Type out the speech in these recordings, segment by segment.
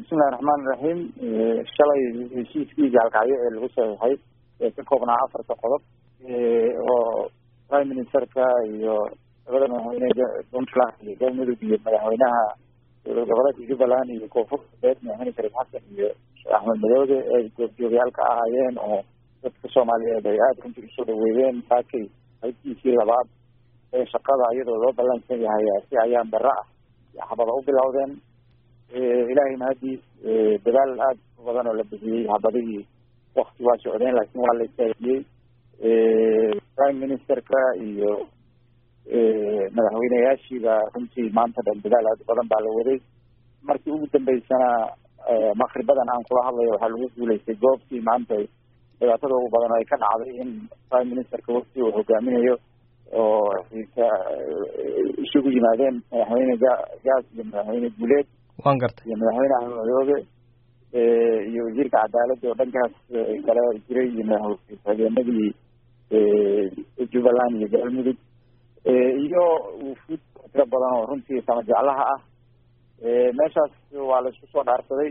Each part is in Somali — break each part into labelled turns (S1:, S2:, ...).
S1: bismillahi raxmaan iraxiim shalay heshiiskii gaalkacyo ee lagu saxiixay ee ka koobnaa afarta qodob oo prime ministerka iyo labada madaxweyne puntland iyo galmudug iyo madaxweynaha dowlad goboleedka jubbaland iyo koonfur galbeed madaxweyne shariif xasan iyo sheekh axmed madoobe ay goobjoogayaalka ahaayeen oo dadka soomaaliyeed ay aada runtii usoo dhaweeyeen saakay qaybtiisii labaad ee shaqada iyadoo loo ballansan yahay si ayaan darro ah xabada u bilowdeen ilaahay mahadiis dadaal aada u badan oo la bixiyey habadihii wakti waa socdeen laakiin waa la istaajiyey prime ministerka iyo madaxweyneyaashiiba runtii maanta dhan dadaal aada u badan baa la waday markii ugu dambeysana makribadan aan kula hadlayo waxaa lagu guuleystay goobtii maanta dhibaatada ugu badan oo ay ka dhacday in prime ministerka wafti uu hogaaminayo oo isugu yimaadeen madaxweyne gaas iyo madaxweyne guuleed
S2: waan gartay
S1: iyo madaxweyne axmed madoobe iyo wasiirka cadaaladda oo dhankaas kale jiray iyo madaxhageenadii jubbaland iyo galmudug iyo wufuud tiro badan oo runtii sama jeclaha ah meeshaas waa la isku soo dhaarsaday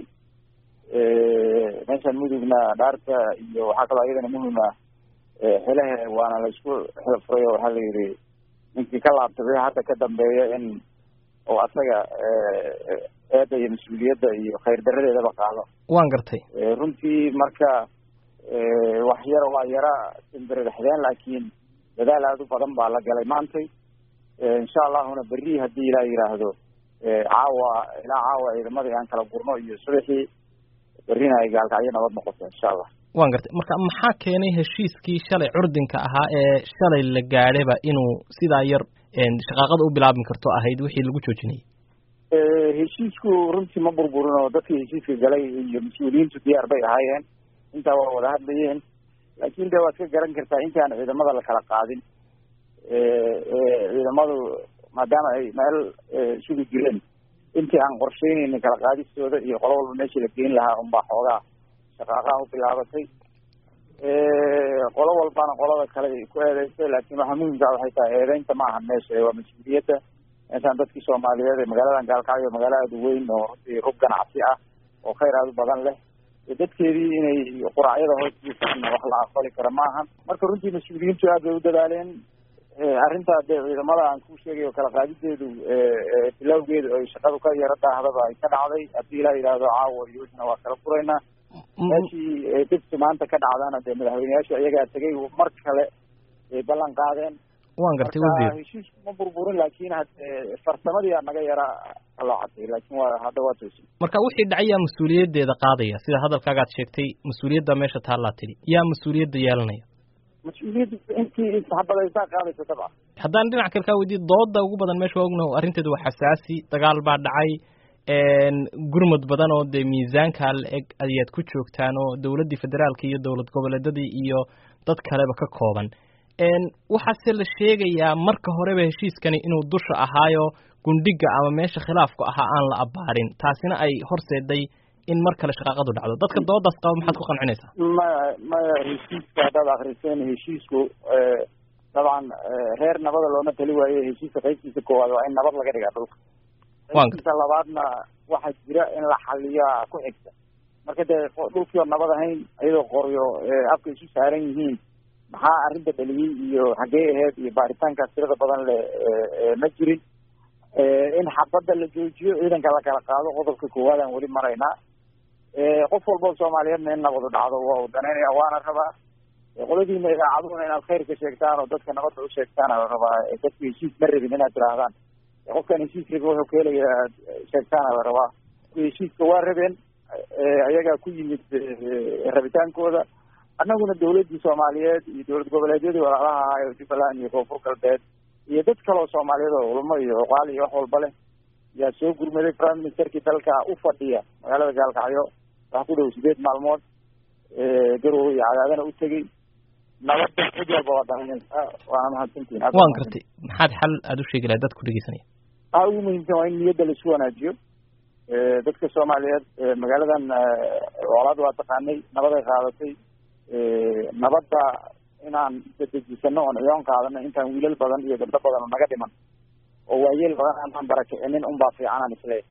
S1: meeshan mudugna dhaarta iyo waxaa kaloo iyadana muhima xelahe waana la isku xilfuray oo waxaa la yidhi ninkii ka laabtaday hadda ka dambeeya in oo asaga eedda iyo mas-uuliyadda iyo khayr daradeedaba qaado
S2: waan gartay
S1: runtii marka wax yara waa yara simbiririxdeen laakiin dadaal aada u badan baa la galay maantay insha allahuna berri haddii ilaa yidhaahdo caawa ilaa caawa ciidamadii aan kala gurno iyo subaxii berrina ay gaalkacyo nabad noqoto insha allah
S2: waan gartay marka maxaa keenay heshiiskii shalay curdinka ahaa ee shalay la gaadhayba inuu sidaa yar shaqaaqada u bilaabmi karto ahayd wixii lagu joojinayay
S1: heshiisku runtii ma burburin oo dadkii heshiiska galay iyo mas-uuliyiintu diyaar bay ahaayeen intaa waa wada hadlayeen laakin de waad ka garan kartaa intaan ciidamada la kala qaadin ciidamadu maadaama ay meel sugi jireen intii aan qorsheyneynin kala qaadistooda iyo qolo walba meeshii la geyn lahaa unbaa xoogaa shaqaaqaha u bilaabatay qolo walbana qolada kale ay ku eedeysay laakiin waxaa muhimkaa waxay tahay eedeynta ma ahan meesha waa mas-uuliyadda meeshaan dadkii soomaaliyeed ee magaaladan gaalkacyo magaalo aada u weyn oo runtii rub ganacsi ah oo khayr aada u badan leh dadkeedii inay quraacyada hoostiisa wax la aqbali kara maahan marka runtii mas-uuliyiintu aad bay u dadaaleen arrintaa dee ciidamada aan ku sheegay oo kala qaadideedu bilowgeedu ay shaqadu ka yaro daahdaba ay ka dhacday haddii ilaa yidhaahdo caawa iyo wixna waa kala furaynaa meeshii dibsi maanta ka dhacdana dee madaxweyneyaashu iyagaa tegay mar kale ay ballan qaadeen
S2: waan gartay wasiir
S1: heshiisku ma burburin laakin farsamadii aa naga yara kaloocatay laakin waa hadda waa toosi
S2: marka wixii dhacay yaa mas-uuliyaddeeda qaadaya sida hadalkaagaad sheegtay mas-uuliyadda meesha taallaa tidhi yaa mas-uuliyadda yeelanaya
S1: mas-uuliyadda intii isxabadaysaa qaadaysa dabca
S2: haddaan dhinac kale kaa weydiye dooda ugu badan meesha waa ognaho arrinteedu waa xasaasi dagaal baa dhacay gurmud badan oo dee miisaankaa la eg ayaad ku joogtaan oo dowladdii federaalka iyo dowlad goboleedadii iyo dad kaleba ka kooban waxaase la sheegayaa marka horeba heshiiskani inuu dusha ahaayo gundhiga ama meesha khilaafku ahaa aan la abaarin taasina ay horseeday in mar kale shaqaaqadu dhacdo dadka doodaas qaba maxaad ku qancinaysaa
S1: maya maya heshiiska haddaad akriseen heshiisku dabcan reer nabada looma tali waayo heshiiska qaybtiisa koowaad waa in nabad laga dhigaa dhulka qaybtiisa labaadna waxaa jira in la xaliyaa ku xigta marka dee dhulkii oo nabad ahayn iyadoo qoryo afka isu saaran yihiin maxaa arrinta dhaliyey iyo xaggee aheyd iyo baaritaankaas tirada badan le ma jirin in xabadda la joojiyo ciidanka la kala qaado qodobka koowaad aan weli maraynaa qof walba soomaaliyeedna in nabadu dhacdo waa u danaynaya waana rabaa qoladiina idaacaduhuna inaad khayrka sheegtaan oo dadka nabadda u sheegtaana la rabaa dadka heshiis ma rabin inaad tirahdaan qofkan heshiis rabi wuxuu ka helaya aad sheegtaana la rabaa heshiiska waa rabeen ayagaa ku yimid rabitaankooda annaguna dawladdii soomaaliyeed iyo dowlad goboleedyadii walaalaha ahaa ee jubbaland iyo koonfur galbeed iyo dad kaleo soomaaliyeed oo culamo iyo oqaal iyo wax walba leh yaa soo gurmaday prime ministerkii dalka u fadhiya magaalada gaalkacyo wax ku dhow sideed maalmood garowe iyo cadaadana u tegey nabadda cid walba waa daranaysaa waana mahadsantihin
S2: waan gartay maxaad xal aada u sheegi lahay dad ku dhegeysanaya
S1: waxa ugu muhiimsan waa in niyadda laisu wanaajiyo dadka soomaaliyeed magaaladan colaad waa taqaanay nabaday qaadatay nabadda inaan dadejisano oon ciyoon qaadano intaan wiilal badan iyo gabdho badan oo naga dhiman oo waayeel badan aanaan barakicinin unbaa fiicanaan isleeyahay